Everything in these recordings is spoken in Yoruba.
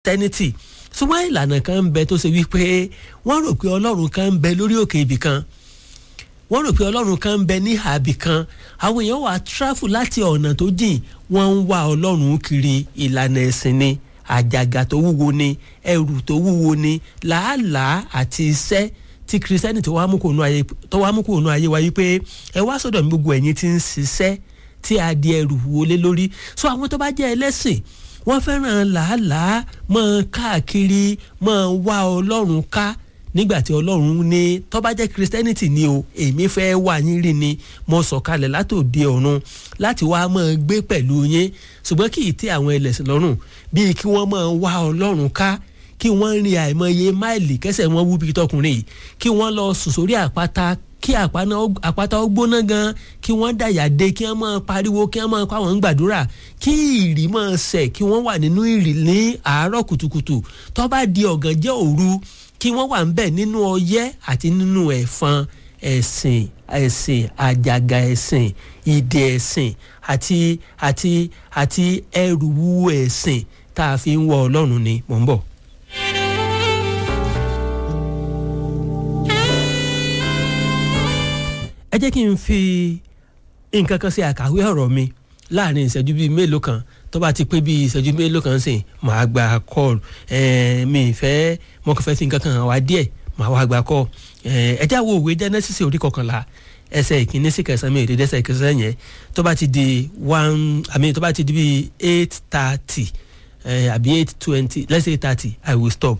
tẹ́nítì ṣùgbọ́n ìlànà kan ń bẹ tó ṣe wípé wọ́n rò pé ọlọ́run kan ń bẹ lórí òkè ibì kan wọ́n rò pé ọlọ́run kan ń bẹ ní àbì kan àwọn èèyàn wà tráfù láti ọ̀nà tó jìn wọ́n ń wá ọlọ́run kiri ìlànà ẹ̀sìn ni àjàgà tó wúwo ni ẹrù tó wúwo ni làálàá àti iṣẹ́ tí kìrìsìtẹ́nì tó wá mú kó nù ayé wa wípé ẹ wá sọ́dọ̀ mi gbogbo ẹ̀yin tí ń ṣiṣẹ́ tí a di ẹrù wọlé lórí so àwọn tó bá jẹ́ ẹlẹ́sìn wọ́n fẹ́ràn làálàá mọ́ káàkiri mọ́ wá ọlọ́run ká nígbà tí ọlọ́run ní tó bá jẹ́ christianity ni o èmi fẹ́ wà yín rí ni mo sọ̀kalẹ̀ látòde ọ̀run láti wá mọ́ gbé pẹ̀lú yín ṣùgbọ́n kì í tẹ́ àwọn ẹlẹ́sìn lọ́rùn bíi kí wọ́n mọ́ wá ọlọ́run ká kí wọ́n rin àìmọye máìlì kẹsẹ̀ wọn wú bíi tọkùnrin yìí kí wọ́n lọ sùn sórí àpáta kí àpáta ó gbóná gan kí wọ́n dàyà dé kí wọ́n máa pariwo kí wọ́n máa pa àwọn gbàdúrà kí ìrì máa sẹ̀ kí wọ́n wà nínú ìrì ní àárọ̀ kùtùkùtù tó bá di ọ̀gànjẹ́ òru kí wọ́n wà ńbẹ̀ nínú ọyẹ́ àti nínú ẹ̀fọn ẹ̀sìn ẹ̀sìn àjàgà ẹ̀sìn ìdè ẹ̀sìn àti àti àti ẹrù wúwo ẹ̀sìn tá a fi ń wọ ọlọ́run ni mò ń bọ̀. ẹ jẹ́ kí n fi nǹkan kan ṣe àkàwé ọ̀rọ̀ mi láàrin ìṣẹ́jú bíi mélòó kan tó bá ti pé bíi ìṣẹ́jú mélòó kan sìn màá gba call mi ìfẹ́ mo kàn fẹ́ fi nǹkan kan hàn wá díẹ̀ màá wá gba call ẹ jẹ́ àwọn òwe Genesis orí kọkànlá ẹsẹ̀ ìkíní sí kẹsàn-án mi ò dédé ẹsẹ̀ kẹsàn-án yẹn tó bá ti di one àmì tó bá ti di bíi eight thirty àbí eight twenty let's say eight thirty I will stop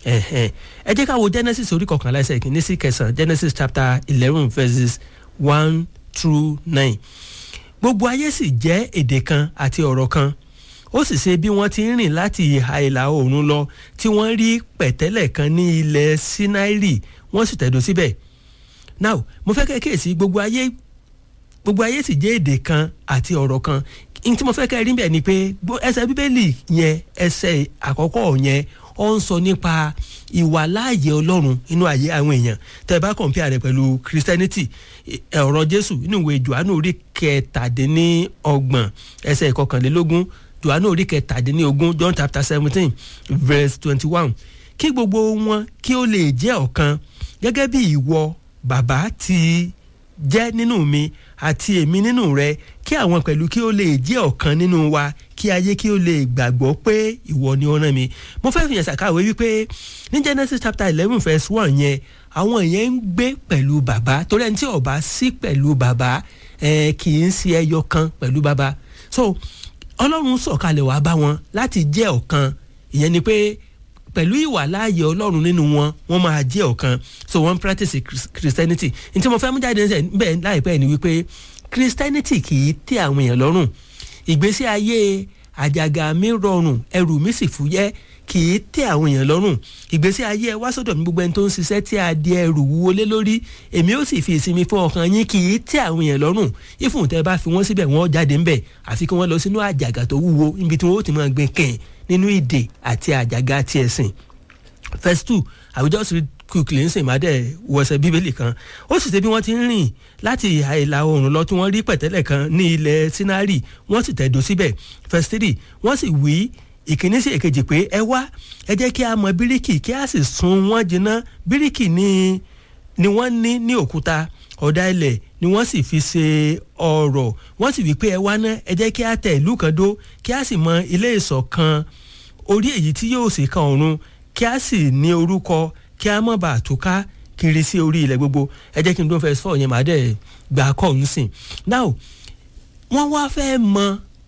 ẹ jẹ́ ká wo Genesis orí kọkànlá ẹsẹ̀ ìkíní sí kẹsàn-án Genesis chapter eleven verses one through nine gbogbo ayé sì jẹ́ èdè kan àti ọ̀rọ̀ kan ó sì ṣe bí wọ́n ti ń rìn láti ìhà ìlà oòrùn lọ tí wọ́n rí pẹ̀tẹ́lẹ̀ kan ní ilẹ̀ Sínáírì wọ́n sì tẹ̀dó síbẹ̀ now mo fẹ́ kẹ́kẹ́ sí gbogbo ayé gbogbo ayé sì jẹ́ èdè kan àti ọ̀rọ̀ kan n tí mo fẹ́ kẹ́ rí bẹ́ẹ̀ ni pé ẹsẹ̀ bíbélì yẹn ẹsẹ̀ àkọ́kọ́ yẹn ó ń sọ nípa ìwàláàyè ọlọ́run inú ayé àwọn èèyàn tẹ́ ẹ bá compare rẹ̀ pẹ̀lú christianity ọ̀rọ̀ jésù nínú ìwé johannu orí kẹtàdínlọ́gbọ̀n ẹsẹ̀ ìkọkànlélógún johannu orí kẹtàdínlógún john chapter seventeen verse twenty-one kí gbogbo wọn kí ó lè jẹ́ ọ̀kan gẹ́gẹ́ bí ìwọ bàbá ti jẹ́ nínú mi àti èmi nínú rẹ kí àwọn pẹ̀lú kí ó lè jẹ́ ọ̀kan nínú wa kí ayé kí ó lè gbàgbọ́ pé ìwọ ni ó rán mi. mo fẹ́ fi yẹn ṣàkàwé wípé ní Genesis chapter eleven verse one yẹn àwọn yẹn ń gbé pẹ̀lú bàbá torí ẹni tí ó bá sí pẹ̀lú bàbá ẹ kì í ṣe ẹyọ kan pẹ̀lú bàbá so ọlọ́run sọ̀kalẹ̀ wá bá wọn láti jẹ́ ọ̀kan ìyẹn ni pé pẹ̀lú ìwà láàyè ọlọ́run nínú wọn wọ́n máa jẹ́ ọ̀kan so wọ́n practice christianity ní tí mo fẹ́ mú jáde bẹ́ẹ̀ láìpẹ́ ni wípé christianity kì í tẹ́ àwọn èèyàn lọ́rùn ìgbésí ayé àjàgà mi rọrùn ẹrù mi sì fúyẹ́ kì í tẹ́ àwọn èèyàn lọ́rùn ìgbésí ayé ẹ wá sọ́dọ̀ mi gbogbo ẹni tó ń ṣiṣẹ́ tí a di ẹrù wúwo lé lórí èmi ó sì fi ìsinmi fún ọkàn yín kì í tẹ́ àwọn èèyàn lọ́rùn ìfún tẹ́ bá fi wọ́n síbẹ̀ wọ́n jáde ńbẹ̀ àfi kí wọ́n lọ sínú àjàgà tó wúwo níbi tí wọ́n ó ti máa gbé kẹ́ẹ̀ nínú ìdè àti àjàgà ti ẹ̀sìn verse two I will just read quickly ń sìn má dẹ̀ wọ̀sẹ̀ bíbélì kan ó sì ṣe bí wọ́n ti ń rìn láti ìhà ìlà oòrùn lọ tí wọ́n rí pẹ̀tẹ́lẹ̀ kan ní ilẹ̀ Sínárì wọ́n sì tẹ̀dó síbẹ̀ verse three wọ́n sì wí ìkíní sí èkejì pé ẹ wá ẹ jẹ́ kí a mọ bíríkì kí a sì sun wọ́n jiná bíríkì ni ni wọ́n ní ní òkúta ọ̀dà ilẹ̀ ni wọ́n sì fi ṣe ọ̀rọ̀ wọ́n sì wí pé ẹ wá ná ẹ jẹ́ kí a tẹ̀ ìlú kan dó kí a sì mọ ilé ìṣọ̀ kan orí èyí tí yóò sì kan ọ̀run kí a sì ní orúkọ kí a mọ̀ bá a tó ká kiri sí orí ilẹ̀ gbogbo ẹ jẹ́ kí n dún fẹ́ fọ́ yẹn màá dẹ̀ gbà kọ́ ọ̀hún sìn. now wọ́n wá fẹ́ mọ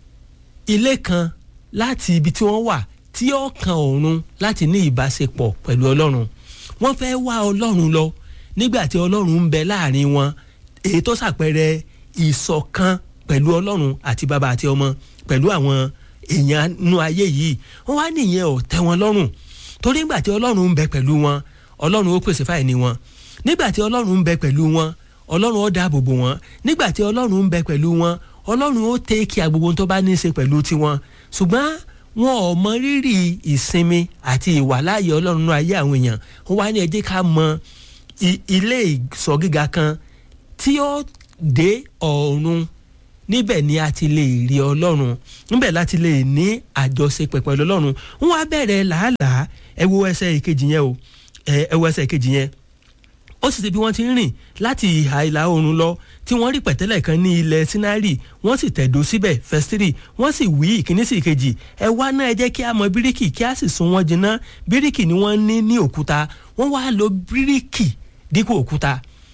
ilé kan láti ibi tí wọ́n wà tí ó kan ọ̀run láti ní ìbáṣepọ̀ pẹ̀lú ọlọ́run wọ́n fẹ́ wá ọlọ́run lọ nígbà tí ọlọ́run ń bẹ láàrin wọn èyí tó ṣàpẹẹrẹ ìṣọ̀kan pẹ̀lú ọlọ́run àti bàbá àti ọmọ pẹ̀lú àwọn èèyàn nú ayé yìí wọ́n wá nìyẹn ò tẹ́ wọn lọ́rùn torí nígbà tí ọlọ́run ń bẹ pẹ̀lú wọn ọlọ́run ó pèsè fáìní wọn nígbà tí ọlọ́run ń bẹ pẹ̀lú wọn ọlọ́run ó dáàbò bò wọn nígbà tí ọlọ́run ń bẹ pẹ̀lú wọn ọlọ́run ó tẹ́kì agbogbo tó bá ní í ṣe pẹ̀lú tiwọn ṣùgbọ́n wọn ò mọ rírì ìsinmi àti ìwàláàyè ọlọ́run nú ayé àwọn èèyàn wọ́n wá ní ẹ jẹ́ ká mọ ilé ìsọ̀ gíga kan tí ó dé ọ̀run níbẹ̀ ni a ti lè rí ọlọ́run níbẹ̀ láti lè ní àjọṣepọ̀ pẹ̀lú ọlọ́run wọ́n á bẹ̀rẹ̀ làálàá ẹ wo ẹsẹ̀ ìkejì yẹn o ẹ wo ẹsẹ̀ ìkejì yẹn ó sì ṣe bí wọ́n ti ń rìn láti ìhà ìlà oòrùn lọ tí wọ́n rí pẹ̀tẹ́lẹ̀ kan ní ilẹ̀ sinari wọ́n sì tẹ̀dó síbẹ̀ fẹ́stírì wọ́n sì wí ìkíní sí ìkejì ẹ wá náà ẹ jẹ́ kí a mọ bíríkì kí a sì sun wọ́n jiná bíríkì ni wọ́n ní ní òkúta wọ́n wá lo bíríkì dípò òkúta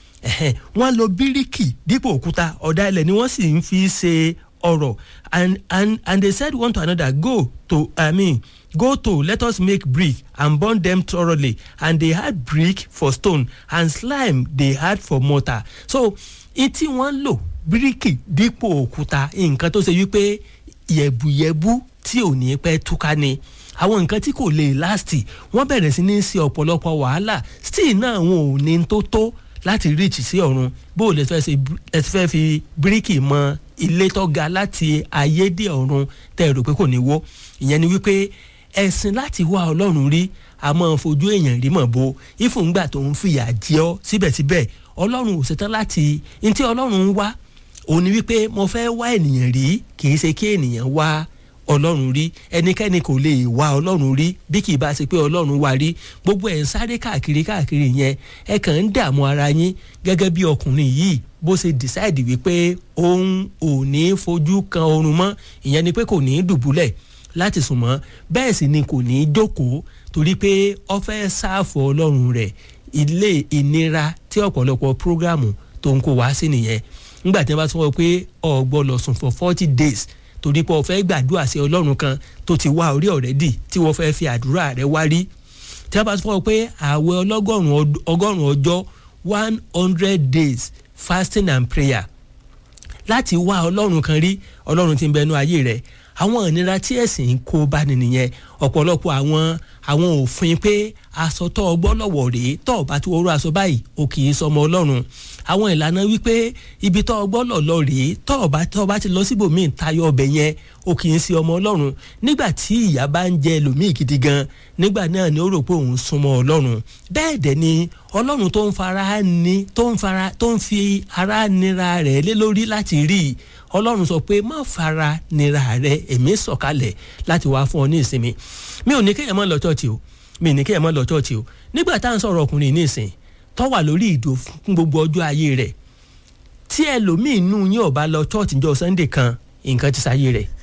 wọ́n lo bíríkì dípò òkúta ọ̀dà ilẹ̀ ni wọ́n sì ń fi ṣe ọ̀rọ̀ and and and they said one to another go to i mean go to let us make brick and burn them thoroughly and they had brick for stone and slime they had for mortar so etí wọ́n lò bíríkì dípò òkúta nǹkan tó ṣe wípé yẹ̀bùyẹ̀bù tí ò ní pẹ́ túká ni àwọn nǹkan tí kò lè láàsì wọ́n bẹ̀rẹ̀ sí ní ṣe ọ̀pọ̀lọpọ̀ wàhálà still náà wọn ò ní tó tó láti reach sí ọ̀run bó o lè fẹ́ ṣe ẹ ti fẹ́ fi bíríkì mọ ilé tó ga láti ayé dé ọ̀run tẹ́ ẹ rò pé kò ní wó ìyẹn ni wípé ẹ̀sìn láti wá ọlọ́run rí a máa fojú èèyàn rí mọ̀ bo ìfúngbà tó ń fìyà jẹ ọ́ síbẹ̀síbẹ̀ ọlọ́run ò ṣetán láti ntí ọlọ́run ń wá òun ni wípé mo fẹ́ wá ènìyàn rí kì í ṣe kí ènìyàn wá ọlọ́run rí ẹnikẹ́ni kò lè wá ọlọ́run rí bí kì í bá ṣe pé ọlọ́run wá rí gbogbo ẹ̀ ń sáré káàkiri káàkiri yẹn ẹ kàn ń dààmú ara yín gẹ́gẹ́ bí ọkùnrin yìí bó ṣe decide wípé òun ò ní fojú kan oorun mọ́ ìyẹn ni pé kò ní dùbúlẹ̀ láti sùn mọ́ bẹ́ẹ̀ sì ni kò ní jókòó torí pé ó fẹ́ sáàfù ọlọ́run rẹ̀ ilé ìnira tí ọ̀pọ̀lọpọ̀ prógrámù tó ń kó wá sí nìyẹn nígbà tí wọ́n bá tún wọ́n pé ó gbọ́ lọ sùn for forty days torí pé ó fẹ́ gbàdúrà sí ọlọ́run kan tó ti wá orí ọ̀rẹ́dì tí wọ́n fẹ́ fi àdúrà rẹ̀ wá rí tí wọ́n bá tún wọ́n pé àwẹ̀ ọgọ́rùn-ún ọjọ́ one hundred days fasting and prayer láti wá ọlọ́run kan rí ọlọ́run tí ń bẹnu ayé rẹ̀ àwọn ìnira tí ẹ̀sìn ń kó bá ní nìyẹn ọ̀pọ̀lọpọ̀ àwọn àwọn òfin pé aṣọ tó ọgbọ́ lọ́wọ́ rèé tó ọba tí wọ́n rú aṣọ báyìí o kì í sọmọ ọlọ́run àwọn ìlànà wípé ibi tó ọgbọ́ lọ̀lọ́ rèé tó ọba tó ọba ti lọ síbòmíì tayọ ọbẹ̀ yẹn o kì í sí ọmọ ọlọ́run nígbà tí ìyá bá ń jẹ ẹlòmíì gidi gan nígbà náà ni ó rò pé òun súnmọ́ ọlọ́run bẹ́ẹ̀ dẹ̀ ni ọlọ́run tó ń fara ní tó ń fara tó ń fi ara nira rẹ̀ lé lórí láti rí i ọlọ́run sọ pé má fara nira rẹ èmi sọ̀kalẹ̀ láti wá fún ọ ní ìsinmi mi ò ní kéèyàn má lọ chọ́ọ̀chì o mi ò ní kéèyàn má lọ chọ́ọ̀chì o nígbà tá à ń sọ̀rọ̀ ọkùnrin ní ìsìn tó wà lórí ìdò fún gbogbo ọjọ́ ayé rẹ̀ tí ẹlòmíì nù yín ọba lọ chọ́ọ̀chì jọ sunday kan nǹkan ti sáyé rẹ̀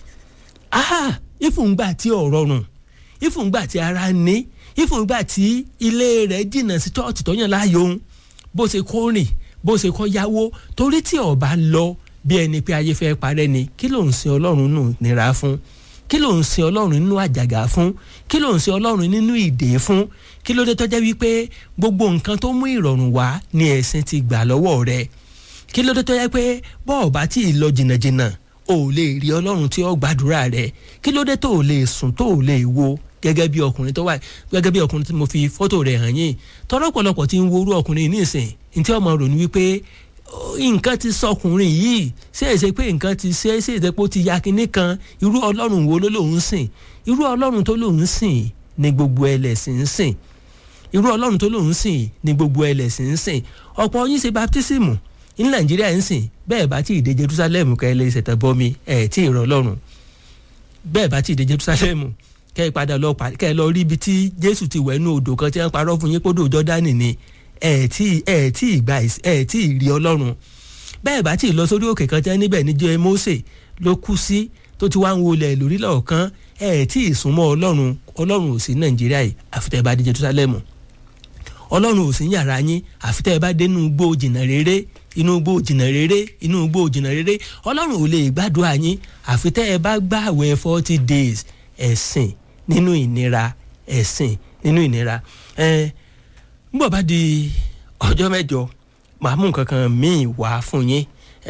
ah ìfúngbà tí ò rọrùn ìfúngbà tí ara ní ìfúngbà tí ilé rẹ̀ jìnnà sí chọ́ọ̀chì tó yàn láàyò ń bó ṣe kó rìn bó ṣe kó yáwó torí tí ọba lọ bí ẹni pé ayé fẹ́ parẹ́ ni kí ló ń sin ọlọ́run nù nira fún kí ló ń sin ọlọ́run nínú àjàgà fún kí ló ń sin ọlọ́run nínú ìdè fún kí ló dé tó jẹ́ wípé gbogbo nǹkan tó mú ìrọ̀rùn wá ni ẹ̀sìn ti gbà lọ́wọ́ rẹ̀ kí ló dé tó jẹ́ pé bọ́ọ̀ bá tí ì lọ jìnnàjìnnà ò lè rí ọlọ́run tí ó gbàdúrà rẹ̀ kí ló dé tó ò lè sùn tó ò lè wo gẹ́gẹ́ bí ọkùnrin tó wà gẹ́gẹ́ bí ọkùnrin tí mo fi fọ́tò rẹ̀ hàn yín tọ́lọ́pọ̀lọpọ̀ tí ń worú ọkùnrin ní ìsìn ní tí ọmọ rò ní wípé nǹkan ti sọkùnrin yìí ṣé ẹ ṣe pé nǹkan ti ṣe ṣé ẹ ṣe pé ó ti ya kinní kan irú ọlọ́run wo ló lòun sìn irú ọlọ́run tó lòun sìn ni gbogbo ẹlẹ́sìn ń sìn irú ọlọ́run tó lòun sìn ni gbogbo ẹlẹ́sìn ń sìn ọ̀pọ̀ yín ṣe baptismu ní nàìjíríà ń sìn bẹ́ẹ̀ bá tí ì dé jerusalem kẹ́ ẹ lè ṣẹ̀tẹ̀ bọ́mi ẹ̀ tí ì rọ ọlọ́run bẹ́ẹ̀ bá tí ì dé jerusalem kẹ́ ẹ padà lọ kẹ́ ẹ lọ rí ibi tí jésù ti wẹ̀ nú odò kan tí wọ́n parọ́ fún yín kódò jọ́dánì ni ẹ̀ tí ẹ̀ tí ì gbà ẹ̀ tí ì rí ọlọ́run bẹ́ẹ̀ bá tí ì lọ sórí òkè kan tí wọ́n níbẹ̀ níjọ́ Mósè ló kú sí tó ti wá ń wọlé lórí lọ́ọ̀kan ẹ̀ tí ì súnmọ́ ọlọ́run ọlọ́run ò sí nàìjíríà yìí àfitẹ́ bá dé jerusalem ọlọ́run ò sí yàrá yín àfitẹ́ bá dé inú igbó jìnnà rere inú igbó jìnnà rere inú igbó jìnnà rere ọlọ́run ò lè gbàdúrà yín àfitẹ́ ẹ bá gbààwẹ̀ forty days ẹ̀sìn nínú ìnira ẹ̀sìn nínú ìnira ẹ̀ ń bọ̀ bá di ọjọ́ mẹ́jọ màá mú nǹkan kan míì wá fún yín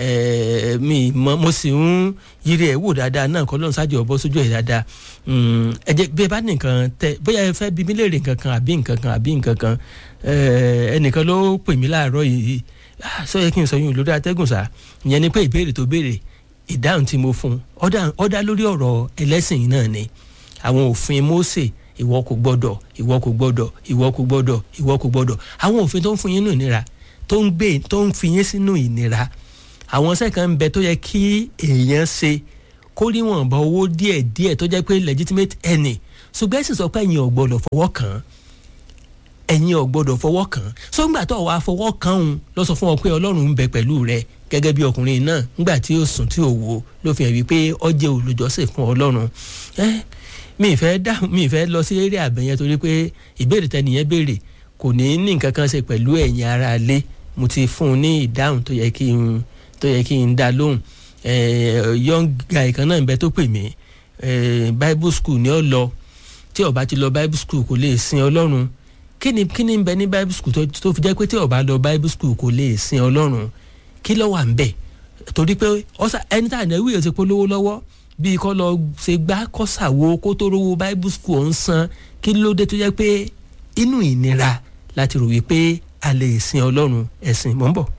mi mọ mo sì ń yiri ẹ̀ wò dáadáa náà kọ́ lóun ṣáàjì ọ̀bọ sójú ẹ̀ dáadáa ẹ jẹ́ bí ẹ bá ní nǹkan tẹ bóyá ẹ fẹ́ bí mi léèrè nǹkan kan àbí nǹkan kan àbí nǹkan kan ẹnìkan ló pè mí láàárọ̀ yìí sọ yẹ kí n sọ yín lórí atẹ́gùn sá ìyẹn ni pé ìbéèrè tó béèrè ìdáhùn tí mo fún ọ dá lórí ọ̀rọ̀ ẹlẹ́sìn náà ni àwọn òfin Mósè ìwọ kò gbọ́dọ̀ ìwọ kò gbọ́dọ̀ ìwọ kò gbọ́dọ̀ ìwọ kò gbọ́dọ̀ àwọn òfin tó ń fún yín nínú ìnira tó ń gbé tó ń fi yín sínú ìnira àwọn iṣẹ́ kan ń bẹ tó yẹ kí èèyàn ṣe kó níwọ̀nba owó díẹ̀ díẹ̀ tó jẹ́ pé legitimate ẹnì ṣùgbọ́n ẹ̀sìn sọ pé ẹ̀yin ò gbọ́dọ̀ fọwọ́ kàn án ẹ̀yin ò gbọ́dọ̀ fọwọ́ kàn án sọ́ngbà tó wàá fọwọ́ kàn òun lọ sọ fún ọ pé ọlọ́run ń bẹ pẹ̀lú rẹ gẹ́gẹ́ bí ọkùnrin náà ńgbà tí ó sùn tí ò wo ló fi hàn wípé ó jẹ́ olùjọ́sìn fún ọlọ́run mi ìfẹ́ dá mi ìfẹ́ lọ sí eré àbẹ̀yẹn torí pé ìbéèrè tẹnìyẹn béèrè kò ní ní nǹkan kan ṣe pẹ̀lú ẹ̀yin ara lé mo ti fún un ní ìdáhùn tó yẹ kí n tó yẹ kí n dá lóhùn young guy kan náà ń bẹ tó pè mí bible school ni ó lọ tí ó bá ti lọ bible school kò lè sin ọlọ́run kí ni kí ni ń bẹ ní bible school tó fi jẹ́ pé tí ó bá lọ bible school kò lè sin ọlọ́run kí ló wà ń bẹ̀ torí pé ọ̀sà ẹni tá à ní ẹwì yẹn ti polówó lọ́wọ́ bíi kọ́ lọ ṣe gbá kọ́ ṣàwo kó tó rówó bible school ọ̀hún san kí ló dé tó jẹ́ pé inú ìnira láti rò wípé a lè sin ọlọ́run ẹ̀sìn mọ́ ń bọ̀.